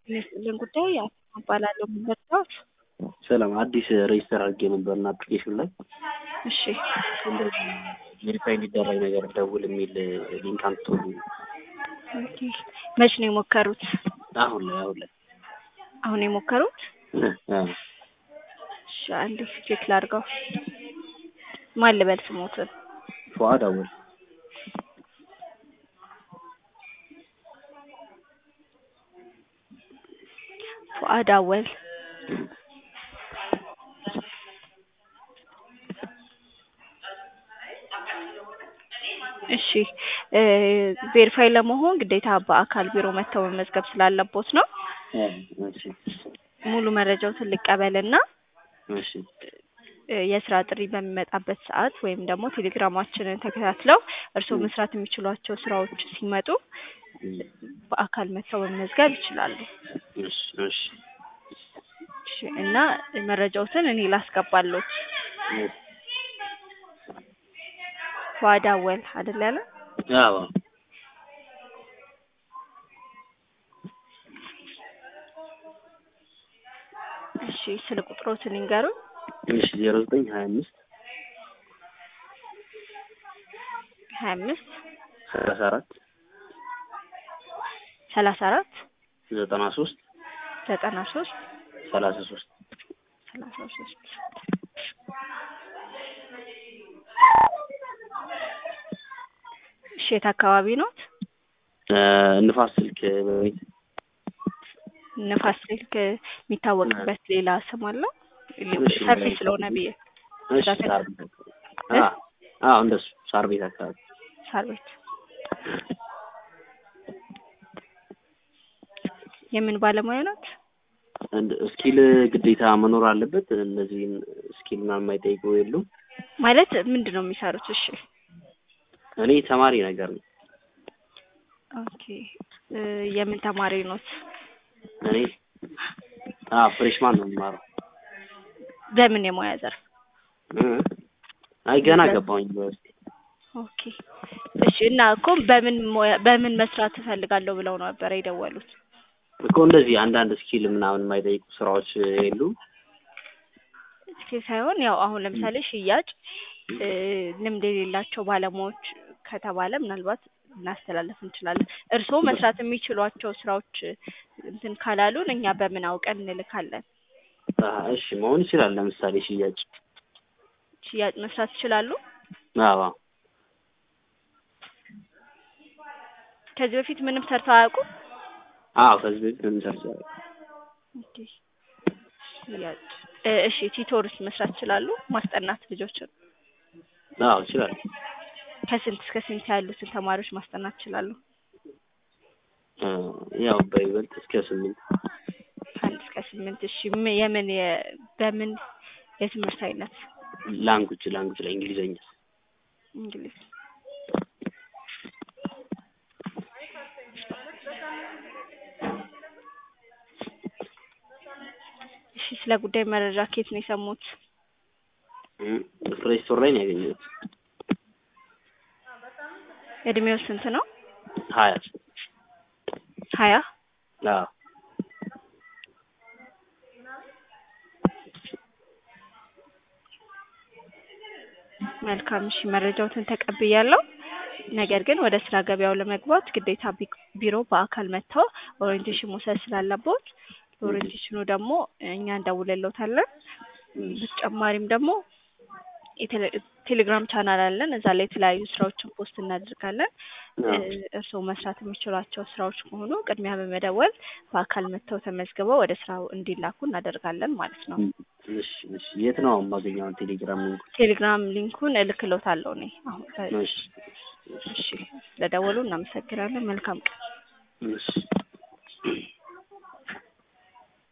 ይመስልን ጉዳይ እባላለሁ የምመጣሁት ሰላም አዲስ ሬጅስተር አድርጌ ነበርና አፕሊኬሽን ላይ እሺ ቬሪፋይ እንዲደረግ ነገር ደውል የሚል ሊንክ አምጥቶልኝ ኦኬ መች ነው የሞከሩት አሁን ላይ አሁን ላይ አሁን የሞከሩት አ፣ እሺ አንዴ ቼክ ላድርገው ማን ልበል ስሞትን ፉአድ አወል ፉአድ አወል እሺ እ ቬሪፋይ ለመሆን ግዴታ በአካል ቢሮ መጥተው መመዝገብ ስላለቦት ነው አ፣ እሺ ሙሉ መረጃዎትን ልቀበልና እሺ እ የስራ ጥሪ በሚመጣበት ሰዓት ወይም ደግሞ ቴሌግራማችንን ተከታትለው እርስዎ መስራት የሚችሏቸው ስራዎች ሲመጡ በአካል መጥተው መመዝገብ ይችላሉ። እሺ እሺ እሺ እና መረጃዎትን እኔ ላስገባለሁ። ፉአድ አወል አይደል ያለ? አዎ እሺ ስለ ቁጥሮትን ይንገሩን። እሺ ዜሮ ዘጠኝ ሀያ አምስት ሀያ አምስት ሰላሳ አራት ሰላሳ አራት ዘጠና ሶስት ዘጠና ሶስት ሰላሳ ሶስት ሰላሳ ሶስት እሺ የት አካባቢ ኖት? ንፋስ ስልክ በቤት ንፋስ ስልክ የሚታወቅበት ሌላ ስም አለው? እሺ፣ ሰፊ ስለሆነ ብዬ እሺ ሳር ቤት አካባቢ አ አዎ እንደሱ ሳር ቤት አካባቢ ሳር ቤት የምን ባለሙያ ናት? እንድ ስኪል ግዴታ መኖር አለበት። እነዚህን ስኪል ምናምን የማይጠይቁ የሉም። ማለት ምንድን ነው የሚሰሩት? እሺ እኔ ተማሪ ነገር ነው። ኦኬ እ የምን ተማሪ ኖት? እኔ አ ፍሬሽማን ነው የምማረው። በምን የሙያ ዘርፍ? እ አይ ገና ገባሁኝ ዩኒቨርሲቲ። ኦኬ እሺ እና እኮ በምን ሙያ በምን መስራት እፈልጋለሁ ብለው ነበር የደወሉት? እኮ እንደዚህ አንዳንድ ስኪል ምናምን የማይጠይቁ ስራዎች የሉም። እስኪ ሳይሆን ያው አሁን ለምሳሌ ሽያጭ እ ልምድ የሌላቸው ባለሙያዎች ከተባለ ምናልባት ልናስተላለፍ እንችላለን። እርስዎ መስራት የሚችሏቸው ስራዎች እንትን ካላሉን እኛ በምን አውቀን እንልካለን? አ እሺ መሆን ይችላል። ለምሳሌ ሽያጭ ሽያጭ መስራት ይችላሉ? አዎ ከዚህ በፊት ምንም ሰርተው አያውቁም? አዎ ከዚህ በፊት ምንም ሰርቼ አላውቅም። ኦኬ ሽያጭ እ እሺ ቲቶርስ መስራት ይችላሉ? ማስጠናት ልጆችን አዎ እችላለሁ። ከስንት እስከ ስንት ያሉትን ተማሪዎች ማስጠናት ይችላሉ? እ ያው በይበልጥ እስከ ስምንት ከአንድ እስከ ስምንት እሺ ም- የምን የ- በምን የትምህርት አይነት? ላንጉጅ ላንጉጅ ላይ እንግሊዘኛ እንግሊዝ እሺ ስለ ጉዳይ መረጃ ከየት ነው የሰሙት? ፕሌይ ስቶር ላይ ነው ያገኘሁት። እድሜው ስንት ነው? ሀያ ሀያ አዎ መልካም እሺ መረጃዎትን ተቀብያለሁ። ነገር ግን ወደ ስራ ገበያው ለመግባት ግዴታ ቢ- ቢሮ በአካል መጥተው ኦሪየንቴሽን መውሰድ ስላለቦት ለኦሪየንቴሽኑ ደግሞ እኛ እንደውልልዎታለን። በተጨማሪም ደግሞ የቴሌ- ቴሌግራም ቻናል አለን። እዛ ላይ የተለያዩ ስራዎችን ፖስት እናደርጋለን። እ እርስዎ መስራት የሚችሏቸው ስራዎች ከሆኑ ቅድሚያ በመደወል በአካል መጥተው ተመዝግበው ወደ ስራው እንዲላኩ እናደርጋለን ማለት ነው። እሺ እሺ የት ነው የማገኘው ቴሌግራም ሊንኩ? ቴሌግራም ሊንኩን እልክልዎታለሁ እኔ አሁን በ- እሺ እሺ ስለደወሉ እናመሰግናለን። መልካም ቀን። እሺ